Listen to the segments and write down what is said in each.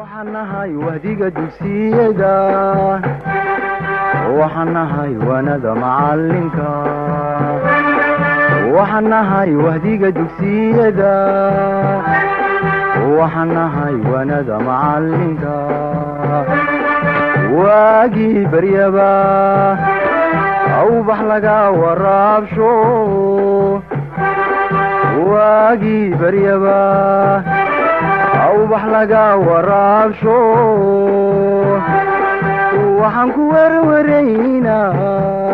waxaan nahay wahdiga dugsiyada waxaan nahay wanada macalinka waxaan nahay wahdiga dugsiyada waxaan nahay wanada macalinka waagii baryaba awbax laga waraabsho waagii baryaba awbax laga waraabsho waxaan ku werwaraynaa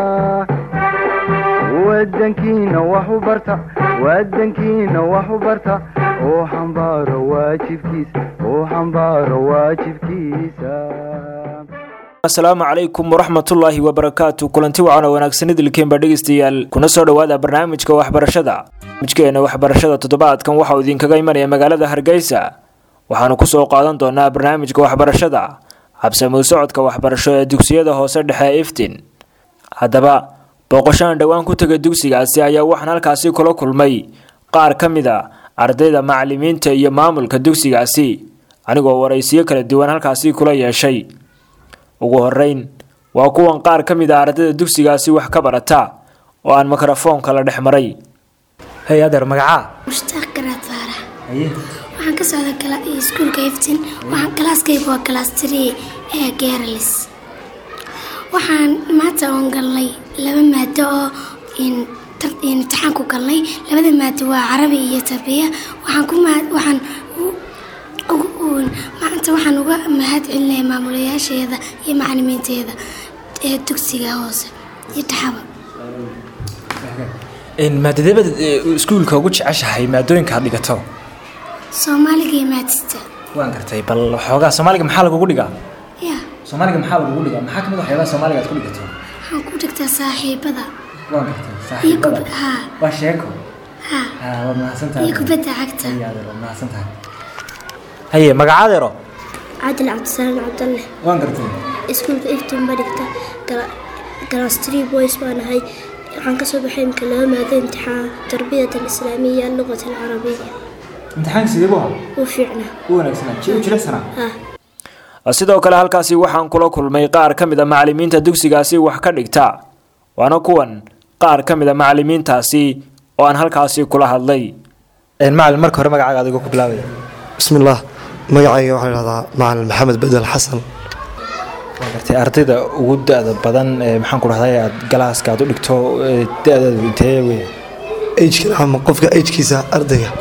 wadankiina wax u barta wadankiina wax u barta oo xambaaro waajibkiisa oo xambaaro waajibkiisa asalaamu calaykum waraxmatullaahi wabarakaatu kulanti wacan oo wanaagsan idilkeenba dhegeystayaal kuna soo dhowaada barnaamijka waxbarashada barnaamijkeena waxbarashada toddobaadkan waxauu idinkaga imanaya magaalada hargeysa waxaanu kusoo qaadan doonaa barnaamijka waxbarashada habsamuu socodka waxbarasho ee dugsiyada hoose dhexe ee iftin haddaba booqoshaan dhowaan ku taga dugsigaasi ayaa waxaan halkaasi kula kulmay qaar ka mid a ardayda macalimiinta iyo maamulka dugsigaasi anigoo waraysiyo kala duwan halkaasi kula yeeshay ugu horeyn waa kuwan qaar ka mid a ardayda dugsigaasi wax ka barata oo aan mikrofoonka la dhex maray hey adeer magacaa mushtaaq garaad faarax waxaan ka socda iskuulka iftin waxaan kalaaskayga waa kalaas tiri ee geeralis waxaan maanta oon galnay laba maado oo imtixaan ku galnay labada maado waa carabi iyo tarbiya waxaan ku waxaan maanta waxaan uga mahad celinaya maamulayaasheeda iyo macalimiinteeda ee dugsiga hoose iyo taxaba maadadebad iskuulka ugu jeceshahay maadooyinka aad dhigato soomaaliga iyo maadista waan gartay bal xoogaa soomaaliga maxaa lagugu dhigaa ya soomaaliga maxaa lagugu dhigaa maxaa kamid waxyaabaha soomaaliga aad ku dhigato waxaan ku dhigtaa saaxiibada waan gartay iyo saaxiibada kub haa waa sheeko haa ha waad mahadsantahay iyo kubadda cagta Haye, adeer, waad mahadsantahay haye magacaadeero caadil cabdisalaam cabdalle waan gartay iskuulka iftin ba dhigta galaas tree boys baan ahay waxaan kasoo baxay imika laba maado imtixaan tarbiyat alislaamiya luqat alcarabiya imtixaanka sidee buu ahaa u fiicnaa u wanaagsanaa ji u jilicsanaa ha sidoo kale halkaasi waxaan kula kulmay qaar ka mid a macalimiinta dugsigaasi wax ka dhigta waana kuwan qaar ka mid a macalimiintaasi oo aan halkaasi kula hadlay macalin marka hore magacaaga adigoo ku bilaabaya bismillaah magacayga waxaa lahahdaa macalin maxamed bedel xasan waan gartay ardayda ugu da-da badan ee maxaan ku dhahday aad galaaska aad u dhigto ee da-daadu intee wey agkan ama qofka agkiisa ardayga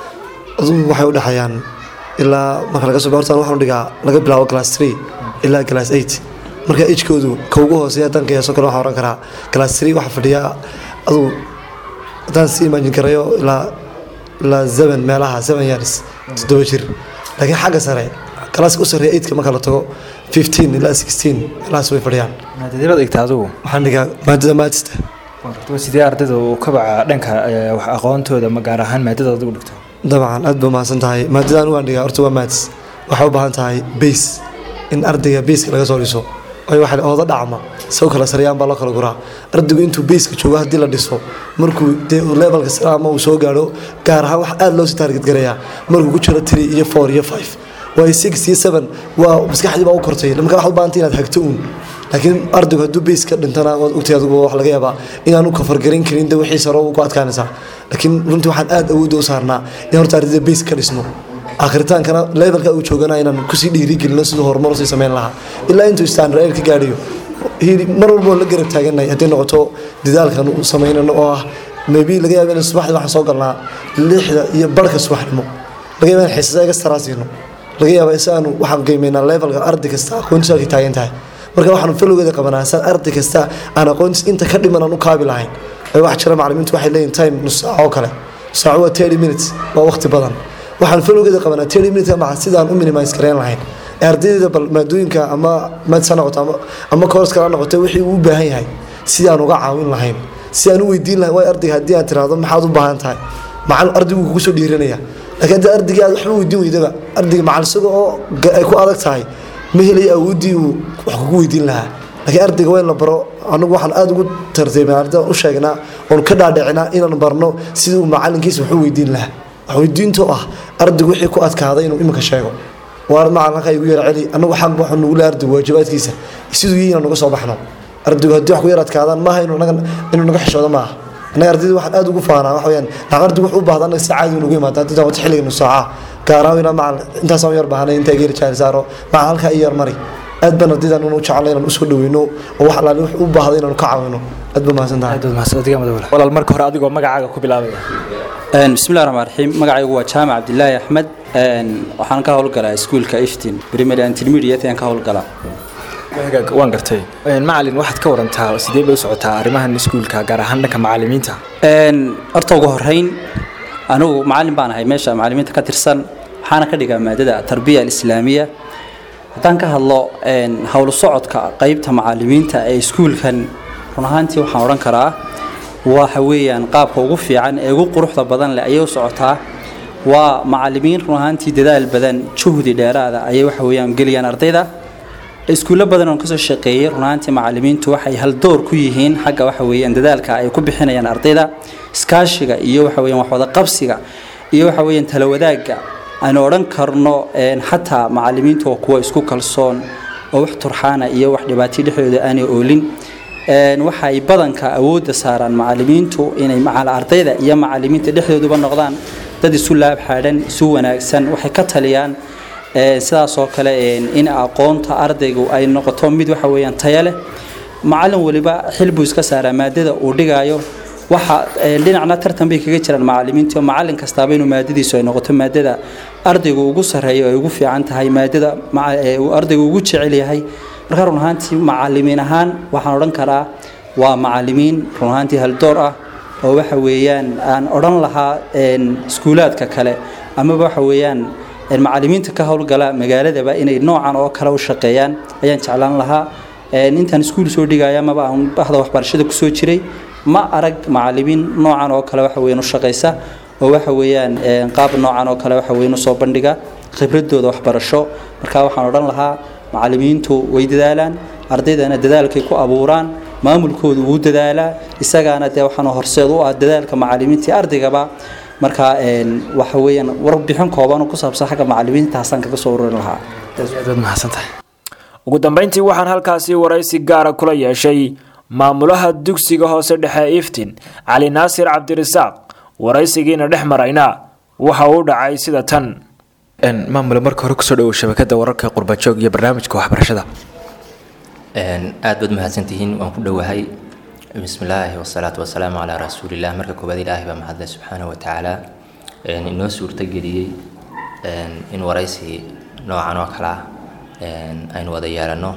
adugu waxay u dhexeeyaan ilaa marka laga soo hortaan waxaan u dhigaa laga bilaabo class three ilaa class eight marka agkoodu ka ugu hooseeya haddaan qiyaaso kale waxaan oran karaa class three waxaa fadhiya adugu haddaan si imaajin karayo ilaa ilaa seven meelaha seven years toddoba jir laakiin xagga sare kalaaska u sarreeya eightka marka la tago fifteen ilaa sixteen meelahaas way fadhiyaan maadadebaad dhigta adigu waxaan dhigaa maadada maadista waan gartay waa sidee ardayda u kabaca dhanka ee, wax aqoontooda ma gaar ahaan maadada adigu dhigto dabcan aad ba mahadsan tahay maadadan waan dhigaa horta waa maats waxay u baahan tahay base in ardayga baseka laga soo dhiso waayo waxa ooda dhacma saw kala sareyaan baa loo kala guraa ardaygu intuu baseka joogo haddii la dhiso markuu dee uu levelka sare ama uu soo gaadho gaar ahaan wax aad loo sii taarget garayaa markuu ku jiro three iyo four iyo five waayo six iyo seven waa maskaxdii baa u kortay marka waxaad u baahantay inaad hagto uun laakiin ardaygu hadduu base ka dhintana waad ogtay adigu wax laga yaabaa inaan u kafargarin karin de wixii sare ku adkaanaysaa laakiin runtii waxaan aad awoodda u saarnaa in horta ardayda base ka dhisno akhritaankana levelka uu joogana inaan kusii dhiirigelino siduu horumar usii samayn lahaa ilaa intuu standard ka gaadhiyo hili- mar walba oo la garab taaganay hadday noqoto dadaalkan u samaynano oo ah maybe laga yaaba in subaxdii waxaan soo galnaa lixda iyo barhka subaxnimo laga yaaba in xiisada iga staraa siino laga yaaba si aanu waxaan qiimeynaa levelka arday kasta aqoontiisa halkay taagan tahay marka waxaanu falowgeeda qabanaa saan arday kasta aan aqoontiis inta ka dhiman aan u kaabi lahayn ay wax jira macalimiintu waxay leeyihin time nus saaco oo kale saaco waa thirty minutes waa waqti badan waxaan falowgeeda qabanaa thirty minutes maca sidaan u minimise gareyn lahayn ee ardayda bal maadooyinka ama mads ha noqoto ama ama course kale ha noqoto wixii uu u baahan yahay sidaan uga caawin lahayn si aan u weydiin lahayn waay ardayga haddii aan tiraahdo maxaad u baahan tahay macalin ardaygu kugu soo dhiiranaya laakiin haddii ardaygii aad waxba weydiin weydaba ardayga macalin isaga oo ga- ay ku adag tahay ma helayo awooddii uu wax kugu weydiin lahaa laakiin ardayga waa in la baro anagu waxaan aada ugu tartiibnaa ardayda u sheegnaa oon ka dhaadhicinaa inaan barno sidii uu macalinkiisa wax u weydiin lahaa wax weydiinta oo ah ardaygu wixii ku adkaaday inuu iminka sheego waar macalinka igu yara celi anagu xaq waxu nugu le ardaygu waajibaadkiisa siduu yihi inaan uga soo baxno ardaygu haddii wax ku yar adkaadaan maaha inuu naga inuu naga xishoodo maaha annaga ardayda waxaan aad ugu faanaa waxa weyaan lacag ardaygu wax u baahda annaga si caadi unugu imaata haddii wata xilliga nu saaca gaaraan inaa macal intaasaan yar baahanay intaa geeri jaari saaro macal halkaa i yar mari aad baan ardaydan u jecelnay inaan usoo dhaweyno oo wax alaali wax u baahda inaanu ka caawino aad baa mahadsan tahay aad baad mahadsan adiga madawala walaal marka hore adigoo magacaaga ku bilaabaya bismillahi raxmaan raxiim magacaygu waa jaamac cabdilaahi axmed waxaan ka howlgalaa iskuulka iftin primary and intermediate ayaan ka howlgalaa waan gartay macalin waxaad ka warantaa sidee bay u socotaa arrimahan iskuulka gaar ahaan dhanka macalimiinta horta ugu horeyn anigu macalin baan ahay meesha macalimiinta ka tirsan waxaana ka dhigaa maadada tarbiya alislaamiya haddaan ka hadlo howlu socodka qeybta macalimiinta ee iskuulkan run ahaantii waxaan odhan karaa waxa weeyaan qaabka ugu fiican ee ugu quruxda badan leh ayay u socotaa waa macalimiin run ahaantii dadaal badan juhdi dheeraada ayay waxa weeyaan geliyaan ardayda iskuullo badan oon kasoo shaqeeyey run ahaantii macalimiintu waxay haldoor ku yihiin xagga waxa weeyaan dadaalka ay ku bixinayaan ardayda iskaashiga iyo waxa weeyaan waxwada qabsiga iyo waxa weeyaan tala wadaagga aynu odhan karno xataa macalimiintu waa kuwa isku kalsoon oo wax turxaana iyo wax dhibaatay dhexdooda aanay oolin waxay badanka awoodda saaraan macalimiintu inay macal ardayda iyo macalimiinta dhexdooduba noqdaan dad isu laab xaadhan isu wanaagsan waxay ka taliyaan sidaasoo kale in aqoonta ardaygu ay noqoto mid waxa weeyaan taya leh macalin waliba xil buu iska saaraa maadada uu dhigaayo waxa dhinacna tartan bay kaga jiraan macalimiinta oo macalin kastaaba inuu maadadiisu ay noqoto maadada ardaygu ugu sarreeyo ay ugu fiican tahay maadada uu ardaygu ugu jecel yahay marka run ahaantii macalimiin ahaan waxaan odhan karaa waa macalimiin run ahaantii haldoor ah oo waxa weeyaan aan odhan lahaa iskuulaadka kale amaba waxa weeyaan macalimiinta ka howlgala magaaladaba inay noocan oo kale u shaqeeyaan ayaan jeclaan lahaa intaan iskuul soo dhigaya amaba aan bahda waxbarashada kusoo jiray ma arag macalimiin noocan oo kale waxa weeyaan u shaqeysa oo waxa weeyaan qaab noocan oo kale waxa weeyaan usoo bandhiga khibradooda waxbarasho marka waxaan odhan lahaa macalimiintu way dadaalaan ardaydana dadaalkay ku abuuraan maamulkoodu wuu dadaalaa isagaana dee waxaan horseed u ah dadaalka macalimiintii ardaygaba marka waxa weeyaan warbixin kooban oo ku saabsan xagga macalimiintaasaan kaga soo ururin lahaa aad mahadsantahay ugu dambeyntii waxaan halkaasi waraysi gaara kula yeeshay maamulaha dugsiga hoose dhexe iftin cali naasir cabdirasaaq waraysigiina dhex marayna waxa uu dhacay sida tan maamule marka hore kusoo dhawow shabakada wararka qurbajoog iyo barnaamijka waxbarashada aad baad mahadsantihiin waan ku dhowahay bismillaahi wasalaatu wasalaamu calaa rasuulilah marka koowaad ilaahay baa mahadle subxaana wa tacaala inoo suurtageliyey in waraysi noocan oo kale ah aynu wada yeelano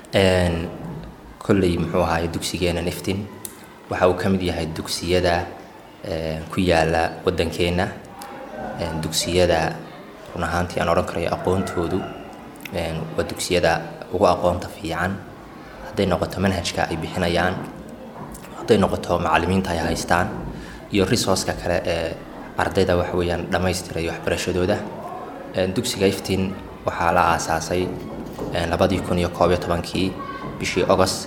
kolley muxuu ahaay dugsigeena niftin waxa uu ka mid yahay dugsiyada ku yaala waddankeenna dugsiyada run ahaantii aan odhan karayo aqoontoodu waa dugsiyada ugu aqoonta fiican hadday noqoto manhajka ay bixinayaan hadday noqoto macalimiinta ay haystaan iyo resourceka kale ee ardayda waxa weeyaan dhammaystirayo waxbarashadooda dugsiga iftin waxaa la aasaasay labadii kun iyo koob iyo tobankii bishii agost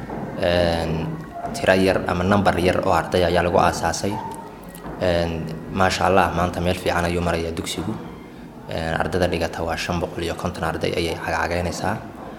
tiro yar ama number yar oo arday ayaa lagu aasaasay maasha allah maanta meel fiican ayuu marayaa dugsigu ardayda dhigata waa shan boqol iyo konton arday ayay cagcageynaysaa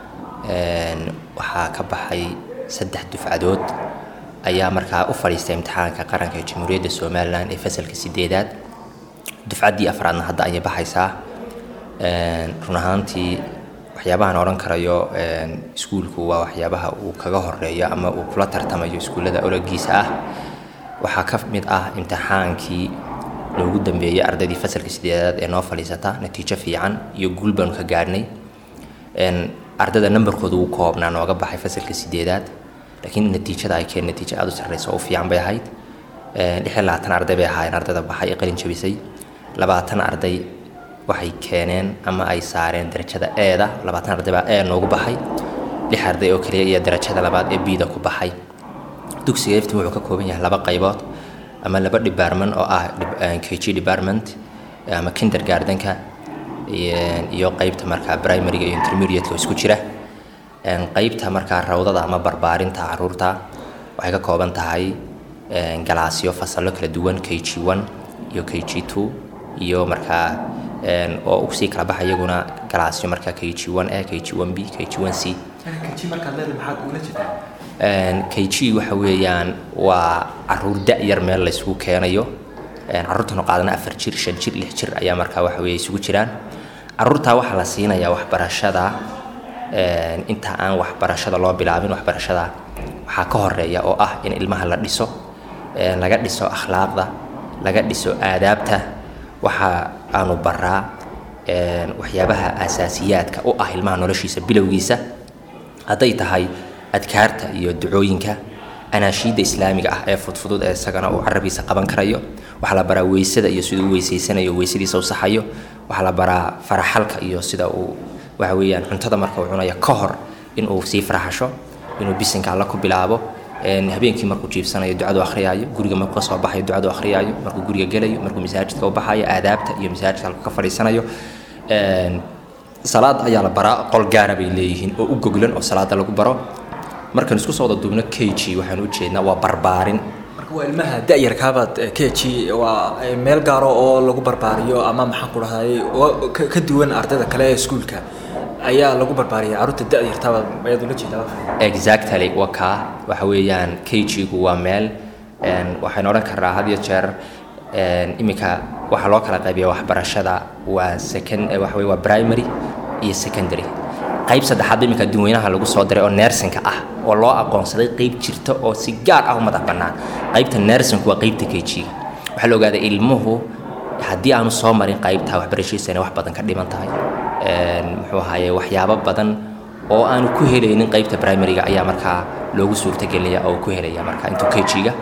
waxaa ka baxay saddex dufcadood ayaa markaa u fadhiistay imtixaanka qaranka ee jamhuuriyadda somalilan ee fasalka sideedaad dufcaddii afraadna hadda ayay baxaysaa run ahaantii waxyaabahan odhan karayo iskuulku waa waxyaabaha uu kaga horeeyo ama uu kula tartamayo iskuullada ologiisa ah waxaa ka mid ah imtixaankii loogu dambeeyey ardaydii fasalka sideedaad ee noo fadhiisata natiijo fiican iyo guul baanu ka gaadhnay ardayda nambarkooda ugu koobnaa nooga baxay fasalka sideedaad laakiin natiijada ay keen natiijo aada u sarreysa oo fiican bay ahayd lix iyo labaatan arday bay ahaayeen ardayda baxay ee qalin jabisay labaatan arday waxay keeneen ama ay saareen darajada eeda labaatan arday baa ee noogu baxay lix arday oo kaliya iyo darajada labaad ee bida ku baxay dugsiga iftin wuxuu ka kooban yahay laba qaybood ama laba department oo ah kg department ama kindergardenka iyo qeybta markaa primaryga iyo intermediateka isku jira qeybta markaa rawdada ama barbaarinta caruurta waxay ka kooban tahay galaasyo fasallo kala duwan k g one iyo k g two iyo markaa oo usii kala baxa iyaguna galaasyo marka k g one a k g one b k g one c k g waxa weeyaan waa caruur da-yar meel laysugu keenayo caruurtanu qaadana afar jir shan jir lix jir ayaa markaa waxa weeye isugu jiraan caruurtaa waxaa la siinayaa waxbarashada inta aan waxbarashada loo bilaabin waxbarashada waxaa ka horeeya oo ah in ilmaha la dhiso laga dhiso akhlaaqda laga dhiso aadaabta waxa aanu baraa waxyaabaha asaasiyaadka u ah ilmaha noloshiisa bilowgiisa hadday tahay adkaarta iyo ducooyinka anaashiidda islaamiga ah ee fudfudud ee isagana uu carabiisa qaban karayo waxaa la baraa weysada iyo siduu weysaysanayo weysadiisa u saxayo waxaa la baraa faraxalka iyo sida uu waxa weeyaan cuntada marka uu cunayo ka hor inuu sii faraxasho inuu bisinka alla ku bilaabo habeenkii markuu jiifsanayo ducadu akhriyaayo guriga markuu kasoo baxayo ducadu akhriyaayo markuu guriga gelayo markuu masaajidka u baxayo aadaabta iyo masaajidka halku ka fadhiisanayo salaad ayaa la baraa qol gaara bay leeyihiin oo u goglan oo salaada lagu baro markaan isku soo wada duubno k g waxaan u jeednaa waa barbaarin marka waa ilmaha da-yarkaabaad k g waa meel gaaro oo lagu barbaariyo ama maxaan ku dhahday ka duwan ardayda kale ee iskuulka ayaa lagu barbaariyay carruurta da-yartaabaad ayaad ula jeedaa exactly waa kaa waxa weeyaan k g-gu waa meel waxaynu odhan karnaa had iyo jeer iminka waxaa loo kala qaybiya waxbarashada waa second waxa weye waa primary iyo secondary qayb saddexaad iminka dadweynaha lagu soo diray oo neersinka ah oo loo aqoonsaday qayb jirta oo si gaar ah u madax bannaan qaybta neersinku waa qaybta k g waxaa la ogaaday ilmuhu haddii aanu soo marin qaybta waxbarashadiisa inay wax badan ka dhiman tahay muxuu ahaye waxyaabo badan oo aanu ku helaynin qaybta primaryga ayaa markaa loogu suurtagelinaya oo ku helaya marka intuu k g-ga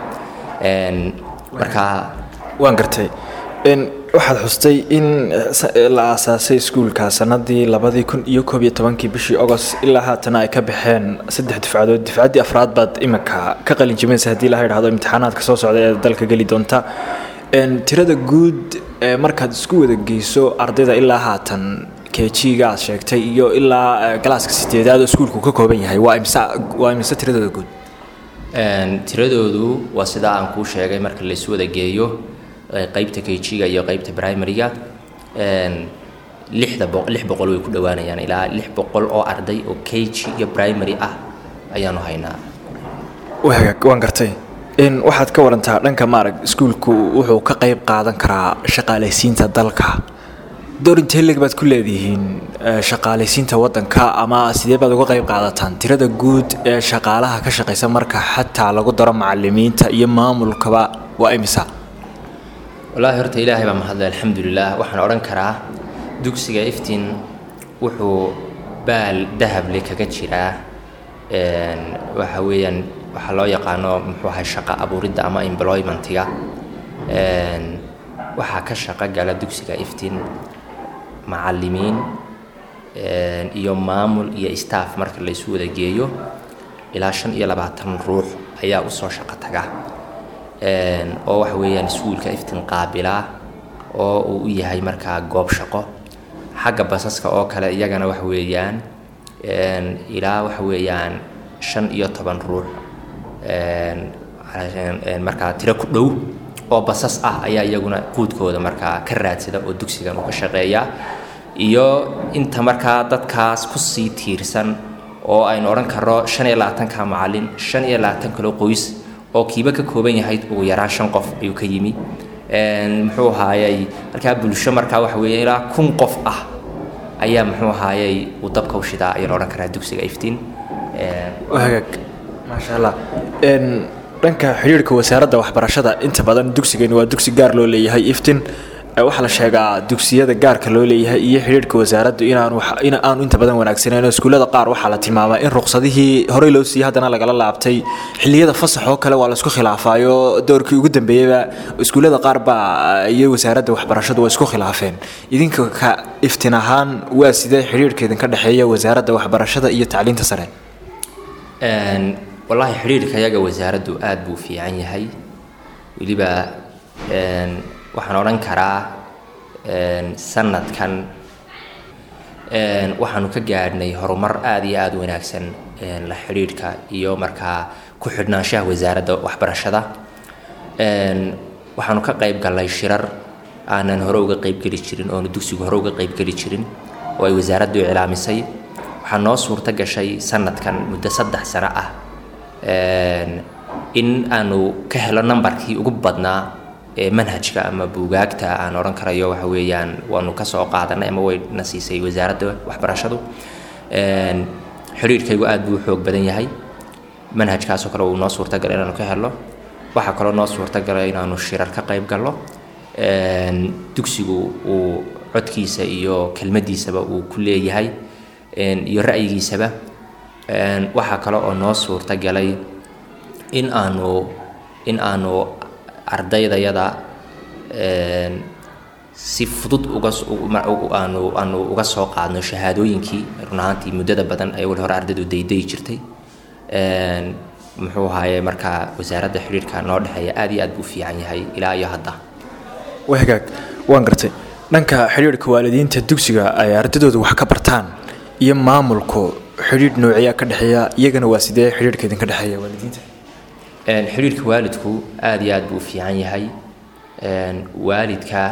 markaa waan gartay waxaad xustay in la aasaasay iskuulka sanadii labadii kun iyo koob iyo tobankii bishii agost ilaa haatana ay ka baxeen saddex dufcadood dufcaddii afraad baad iminka ka qalin jibinaysa haddii laha idhahdo imtixaanaadka soo socda ee dalka geli doonta tirada guud markaad isku wada geyso ardayda ilaa haatan kejiga aad sheegtay iyo ilaa galaaska sideedaad oo iskuulku ka kooban yahay waa imse waa imse tiradooda guud tiradoodu waa sidaa aan kuu sheegay marka la isu wada geeyo qaybta kg-ga iyo qaybta primaryga lixda boq lix boqol way ku dhowaanayaan ilaa lix boqol oo arday oo kg iyo primary ah ayaanu haynaa wagaag waan gartay waxaad ka warantaa dhanka maarag iskuulku wuxuu ka qayb qaadan karaa shaqaalaysiinta dalka door intee leg baad ku leedihiin shaqaalaysiinta waddanka ama sidee baad uga qayb qaadataan tirada guud ee shaqaalaha ka shaqaysa marka xataa lagu daro macalimiinta iyo maamulkaba waa imisa wallaahi horta ilaahay baa mahadlay alxamdulilah waxaan odhan karaa dugsiga iftiin wuxuu baal dahable kaga jiraa waxa weeyaan waxaa loo yaqaano muxuu ahay shaqo abuuridda ama employmentiga waxaa ka shaqo gala dugsiga iftiin macalimiin iyo maamul iyo staff marka la isu wada geeyo ilaa shan iyo labaatan ruux ayaa usoo shaqo taga oo waxa weeyaan iskuulka iftiin qaabilaa oo uu u yahay markaa goob shaqo xagga basaska oo kale iyagana waxa weeyaan ilaa waxa weeyaan shan iyo toban ruux markaa tiro ku dhow oo basas ah ayaa iyaguna quudkooda markaa ka raadsada oo dugsigan uu ka shaqeeyaa iyo inta markaa dadkaas kusii tiirsan oo aynu odhan karno shan iyo labaatanka macalin shan iyo labaatan kaloo qoys oo kiiba ka kooban yahay ugu yaraan shan qof ayuu ka yimi muxuu ahaayey markaa bulsho markaa waxa weeye ilaa kun qof ah ayaa muxuu ahaayey uu dabka u shidaa ayaan odhan karaa dugsiga iftiin hagaag maasha allah dhanka xidhiirhka wasaaradda waxbarashada inta badan dugsigani waa dugsi gaar loo leeyahay iftin waxaa la sheegaa dugsiyada gaarka loo leeyahay iyo xidhiirhka wasaaraddu inaanu in aanu inta badan wanaagsaneyn iskuullada qaar waxaa la tilmaamaa in ruqsadihii horey loo siiyey haddana lagala laabtay xilliyada fasax oo kale waa la isku khilaafaayo doorkii ugu dambeeyeyba iskuullada qaar baa iyo wasaaradda waxbarashadu waa isku khilaafeen idinka ka iftin ahaan waa sidee xidhiirhka idinka dhexeeya wasaaradda waxbarashada iyo tacliinta sare wallaahi xidhiirka yaga wasaaraddu aad buu fiican yahay weliba waxaan odhan karaa sanadkan waxaanu ka gaadhnay horumar aada iyo aada wanaagsan la xidhiidhka iyo markaa ku xidhnaanshaha wasaaradda waxbarashada waxaanu ka qayb gallay shirar aanan hore uga qaybgeli jirin oonu dugsigu hore uga qaybgeli jirin oo ay wasaaraddu iclaamisay waxaa noo suurto gashay sanadkan muddo saddex sano ah in aanu ka helo nambarkii ugu badnaa ee manhajka ama buugaagta aan odhan karayo waxa weeyaan waanu ka soo qaadanay ama wayna siisay wasaaradda waxbarashadu xidhiirhkaygu aad buu u xoog badan yahay manhajkaasoo kale uu noo suurtagalay inaanu ka helo waxaa kaloo noo suurtagalay inaanu shirar ka qayb galno dugsigu uu codkiisa iyo kelmadiisaba uu ku leeyahay iyo ra'yigiisaba waxaa kale oo noo suurtagalay in aanu in aanu ardaydayada si fudud uga aanu aanu uga soo qaadno shahaadooyinkii run ahaantii muddada badan ay wali hore ardaydu daydayi jirtay muxuu ahaaye markaa wasaaradda xidhiirka noo dhexeeya aad iyo aad buu fiican yahay ilaa iyo hadda waa hagaag waan gartay dhanka xidhiirhka waalidiinta dugsiga ay ardaydooda wax ka bartaan iyo maamulku xidhiidh noociyaa ka dhexeeya iyagana waa sidee xidhiirhka idinka dhexeeya waalidiinta xidhiirka waalidku aad iyo aad buu u fiican yahay waalidka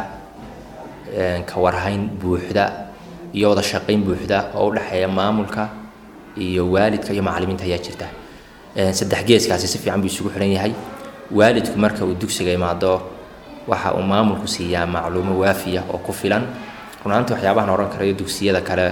ka warhayn buuxda iyo wada shaqayn buuxda oo u dhexeeya maamulka iyo waalidka iyo macallimiinta ayaa jirta saddex geeskaasi si fiican buu isugu xiran yahay waalidku marka uu dugsiga imaado waxa uu maamulku siiyaa macluumo waafiya oo ku filan runaantii waxyaabahan odhan karayo dugsiyada kale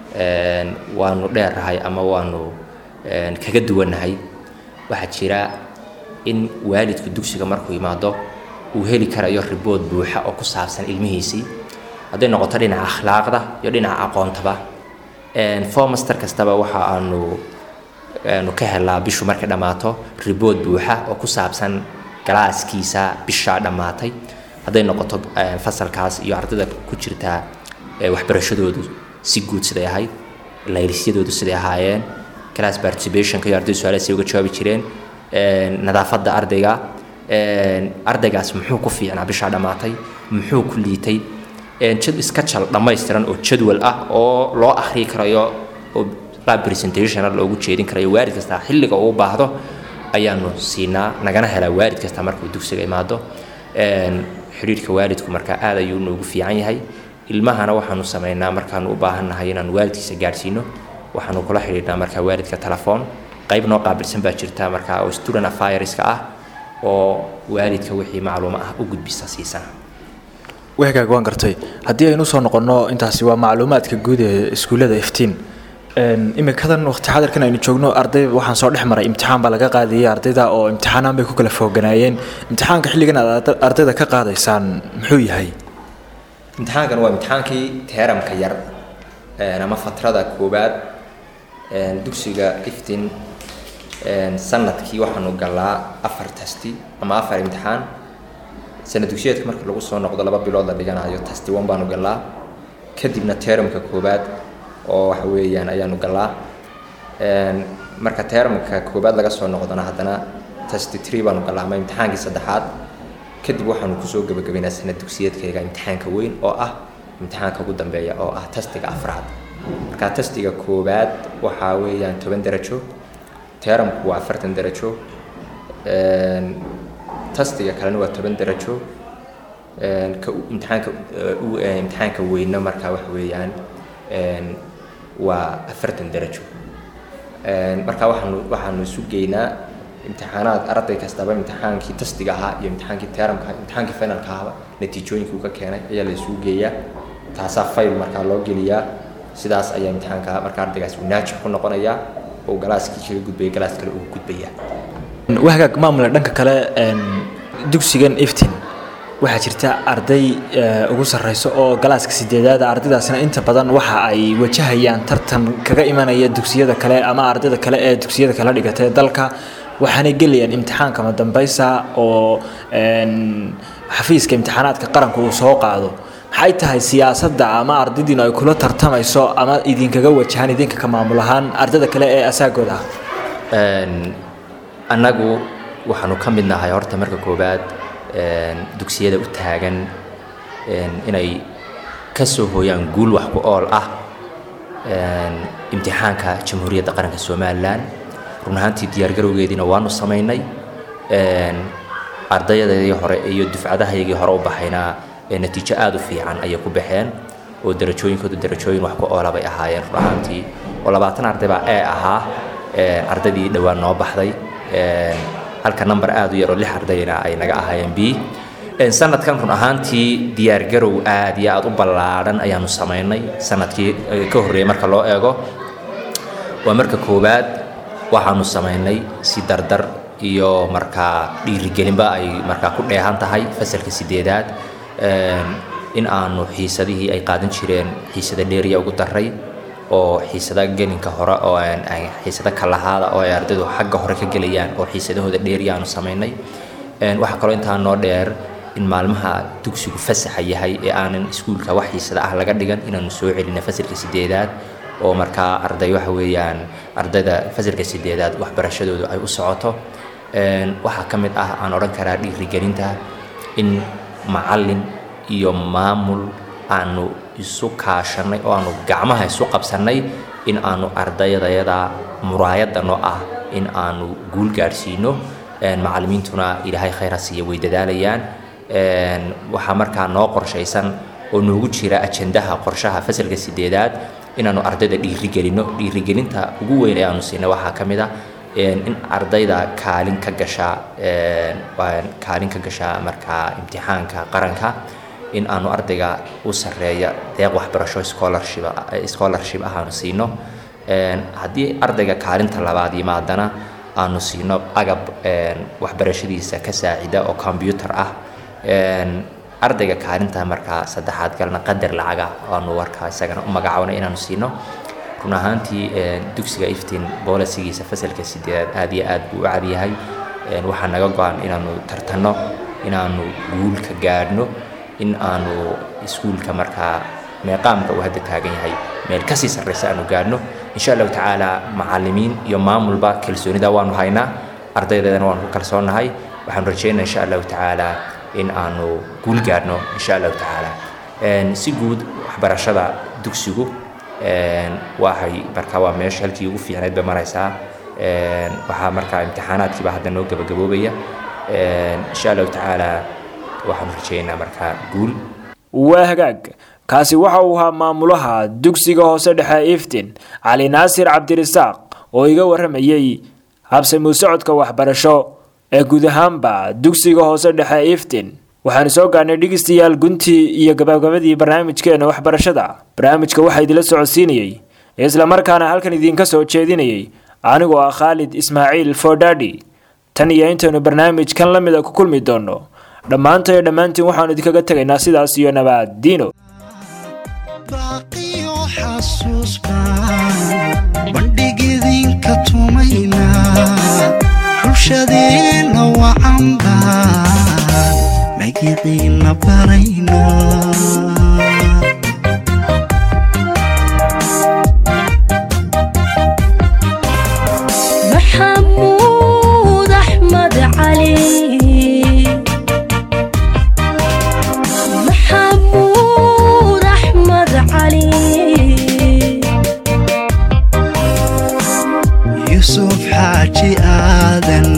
waanu dheernahay ama waanu kaga duwannahay waxaa jira in waalidku dugsiga markuu imaado uu heli karayo ribood buuxa oo ku saabsan ilmihiisii hadday noqoto dhinaca akhlaaqda iyo dhinaca aqoontaba formaster kastaba waxa aanu aanu ka helaa bishu markay dhammaato ribood buuxa oo ku saabsan galaaskiisa bishaa dhammaatay hadday noqoto fasalkaas iyo ardayda ku jirtaa waxbarashadoodu si guud siday ahayd laylisyadoodu siday ahaayeen class participationka iyo ardaydu su-aalaha say uga jawaabi jireen nadaafadda ardayga ardaygaas muxuu ku fiicnaa bishaa dhammaatay muxuu ku liitay jad iska jal dhammaystiran oo jadwal ah oo loo akhriyi karayo oo qaab presentationa loogu jeedin karayo waalid kasta xilliga uu baahdo ayaanu siinaa nagana helaa waalid kasta markuu dugsiga imaado xidhiirhka waalidku markaa aad ayuu noogu fiican yahay ilmahana waxaanu samaynaa markaanu u baahannahay inaanu waalidkiisa gaadhsiino waxaanu kula xidhiidhnaa markaa waalidka telefoon qayb noo qaabilsan baa jirta markaa oo student affaireska ah oo waalidka wixii macluumo ah u gudbisa siisana wahagaag waan gartay haddii aynu usoo noqonno intaasi waa macluumaadka guud ee iskuullada iftiin imikadan waqti xadarkan aynu joogno arday waxaan soo dhex maray imtixaan baa laga qaadayay ardayda oo imtixaanaan bay ku kala fooganaayeen imtixaanka xilligan aad ardayda ka qaadaysaan muxuu yahay imtixaankan waa imtixaankii teeramka yar ama fatrada koowaad dugsiga iftiin sanadkii waxaanu galaa afar tasti ama afar imtixaan sanad dugsiyeedka marka lagu soo noqdo laba bilood la dhiganayo tasti one baanu galaa kadibna teeramka koowaad oo waxa weeyaan ayaanu galaa marka teeramka koowaad laga soo noqdona haddana tasti tree baanu galaa ama imtixaankii saddexaad kadib waxaanu kusoo gebagabaynaa sanad dugsiyeedkayga imtixaanka weyn oo ah imtixaanka ugu dambeeya oo ah tastiga afraad marka tastiga koowaad waxaa weeyaan toban darajo teeramku waa afartan darajo tastiga kalena waa toban darajo ka imtixaanka imtixaanka weyna markaa waxa weeyaan waa afartan darajo marka waxaanu waxaanu isu geynaa imtixaanaad arday kastaba imtixaankii tastiga ahaa iyo imtixaankii teeramka imtixaankii finalka ahaba natiijooyinkii uu ka keenay ayaa la isugu geeyaa taasaa fayl markaa loo geliyaa sidaas ayaa imtixaanka marka ardaygaas uu naajix ku noqonayaa oo galaaskii kaga gudbaya galaas kale uu gudbaya wahagaag maamule dhanka kale dugsigan iftin waxaa jirta arday ugu sarreyso oo galaaska sideedaada ardaydaasina inta badan waxa ay wajahayaan tartan kaga imanaya dugsiyada kale ama ardayda kale ee dugsiyada kala dhigatay dalka waxaanay gelayaan imtixaanka madambaysa oo xafiiska imtixaanaadka qaranku uu soo qaado maxay tahay siyaasadda ama ardaydiinu ay kula tartamayso ama idinkaga wajahaan idinka ka maamul ahaan ardayda kale ee asaagooda ah annagu waxaanu ka mid nahay horta marka koowaad dugsiyada u taagan inay ka soo hooyaan guul wax ku ool ah imtixaanka jamhuuriyadda qaranka somalilan run ahaantii diyaargarowgeediina waanu samaynay ardayadii hore iyo dufcadahayagii hore u baxaynaa natiijo aada u fiican ayay ku baxeen oo darajooyinkoodu darajooyin wax ku oola bay ahaayeen run ahaantii oo labaatan arday baa ee ahaa ardaydii dhowaan noo baxday halka number aada u yar oo lix ardayna ay naga ahaayeen b sanadkan run ahaantii diyaargarow aad iyo aada u ballaadhan ayaanu samaynay sanadkii ka horreeyay marka loo eego waa marka koowaad waxaanu samaynay si dardar iyo markaa dhiirigelinba ay markaa ku dheehan tahay fasalka sideedaad in aanu xiisadihii ay qaadan jireen xiisada dheeriya ugu daray oo xiisada gelinka hore oo xiisada kalahaada oo ay ardaydu xagga hore ka gelayaan oo xiisadahooda dheeriya aanu samaynay waxaa kaloo intaa noo dheer in maalmaha dugsigu fasaxa yahay ee aanan iskuulka wax xiisada ah laga dhigan inaanu soo celina fasalka sideedaad oo markaa arday waxa weeyaan ardayda fasalka sideedaad waxbarashadoodu ay u socoto waxaa ka mid ah aan odhan karaa dhiirigelinta in macallin iyo maamul aanu isu kaashanay oo aanu gacmaha isu qabsannay in aanu ardaydayada muraayadda noo ah in aanu guul gaadhsiino macallimiintuna ilaahay khayra siiya way dadaalayaan waxaa markaa noo qorshaysan oo noogu jira ajandaha qorshaha fasalka sideedaad inaanu ardayda dhiirigelino dhiirigelinta ugu weyn ee aanu siinay waxaa ka mid ah in ardayda kaalin ka gasha kaalin ka gasha markaa imtixaanka qaranka in aanu ardayga u sareeya deeq waxbarasho scholarship scholarship ah aanu siino haddii ardayga kaalinta labaad yimaadana aanu siino agab waxbarashadiisa ka saacida oo combyutar ah ardayga kaalinta markaa saddexaad galna qadar lacaga aanu warkaa isagana u magacaabna inaanu siino run ahaantii dugsiga iftiin boolisigiisa fasalka sideedaad aad iyo aad buu u cadyahay waxaa naga go-an inaanu tartanno inaanu guulka gaadhno in aanu iskuulka markaa meeqaamka uu hadda taagan yahay meel kasii sarreysa aanu gaadhno insha allahu tacaala macallimiin iyo maamulba kalsoonida waanu haynaa ardaydeedana waanu ku kalsoonnahay waxaanu rajeynaa insha allahu tacaala in aanu guul gaadhno insha allahu tacaala si guud waxbarashada dugsigu waxay markaa waa meesha halkii ugu fiicnayd bay maraysaa waxaa markaa imtixaanaadkiiba hadda noo gabagaboobaya insha allahu tacaala waxaanu rajeynaa markaa guul waa hagaag kaasi waxa uu ahaa maamulaha dugsiga hoose dhexe iftin cali naasir cabdirisaaq oo iga waramayey habsamuu socodka waxbarasho ee guud ahaanba dugsiga hoose dhexe iftin waxaanu soo gaarnay dhegeystayaal guntii iyo gabagabadii barnaamijkeena waxbarashada barnaamijka waxaa idinla socodsiinayey islamarkaana halkan idinka soo jeedinayay anigoo ah khaalid ismaaciil fordadi tan iyo intaynu barnaamijkan la mida ku kulmi doono dhammaantayo dhammaantiin waxaanu idinkaga tegaynaa sidaas iyo nabaad diino bandhigidinka tumayna bulshadeena wacanba magiciina barayna maxamuud axmed cali maxamuud axmed cali yusuf xaaji aadan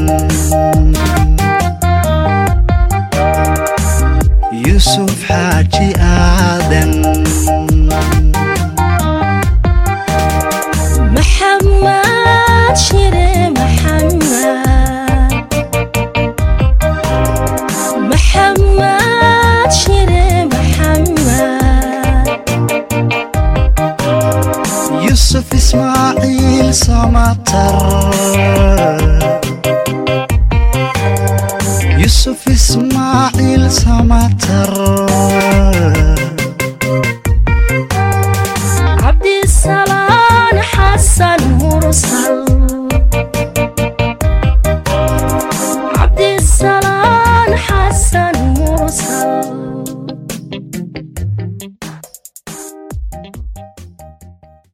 yusuf xaaji aadan maxamed shire maxamed maxamed shire maxamed yusuf ismaaciil samatar yusuf ismaaciil samatar